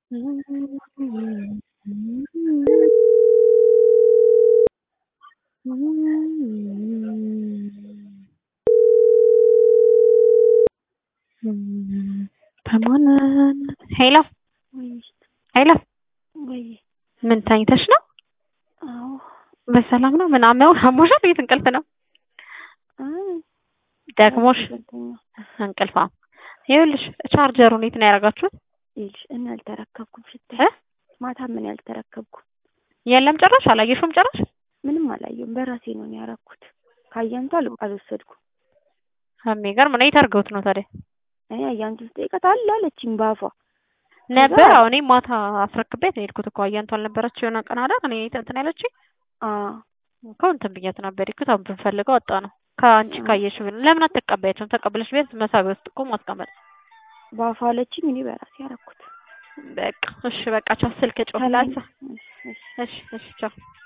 በማን ሄሎ ሄሎ ወይ ምን ተኝተሽ ነው? አዎ በሰላም ነው? ምን አመው አሞሻል? የት እንቅልፍ ነው ደግሞሽ? እንቅልፋም ይኸውልሽ ቻርጀሩን የት ነው ያደረጋችሁት? ይልሽ እና ያልተረከብኩም እ ሽታይ ማታ ምን ያልተረከብኩም የለም ጭራሽ አላየሽውም ጭራሽ? ምንም አላየሁም። በራሴ ነው እኔ ያደረኩት። ከአያንቱ አል አልወሰድኩም። የሚገርም ነው። የት አድርገውት ነው ታዲያ? እኔ አያንቱ ስጠይቃት አለ አለችኝ በአፏ። ነበር አሁን እኔ ማታ አስረክቤት ነው የሄድኩት እኮ አያንቱ አልነበረች የሆነ ቀን አይደል? እኔ እንትን ያለችኝ አዎ እኮ እንትን ብያት ነበር የሄድኩት። አሁን ብንፈልገው ወጣ ነው ከአንቺ ካየሽ ብን ለምን አትቀበያቸውም? ተቀብለሽ ቤት መሳቢያ ውስጥ እኮ ማስቀመጥ በአፏ አለችኝ። እኔ በራሴ ያደረኩት። በቃ እሺ፣ በቃ ቻው። ስልክ ጮህ። ሰላም። እሺ፣ እሺ፣ ቻው።